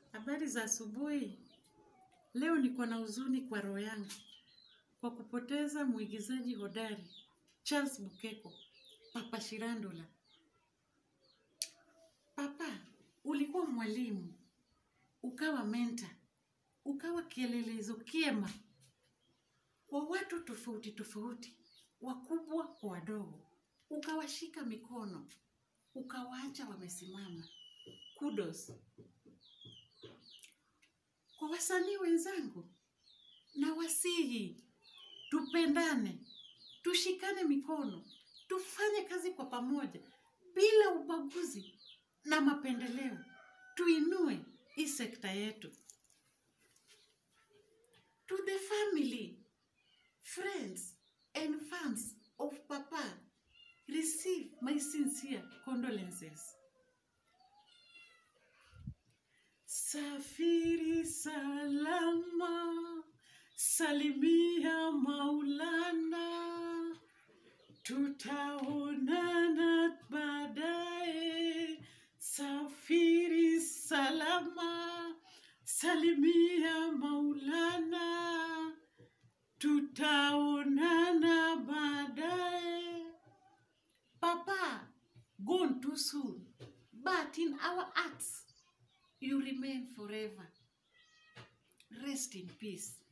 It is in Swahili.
Habari za asubuhi. Leo niko na huzuni kwa roho yangu kwa kupoteza mwigizaji hodari Charles Bukeko, Papa Shirandula. Papa, ulikuwa mwalimu, ukawa menta, ukawa kielelezo kiema kwa watu tofauti tofauti, wakubwa kwa wadogo, ukawashika mikono, ukawaacha wamesimama. Kudos. Kwa wasanii wenzangu, na wasihi tupendane, tushikane mikono, tufanye kazi kwa pamoja bila ubaguzi na mapendeleo, tuinue hii sekta yetu. To the family, friends and fans of Papa, receive my sincere condolences. Safiri salama, salimia Maulana, tutaonana baadaye. Safiri salama, salimia Maulana, tutaonana baadaye. Papa, gone too soon, but in our hearts, you remain forever. Rest in peace.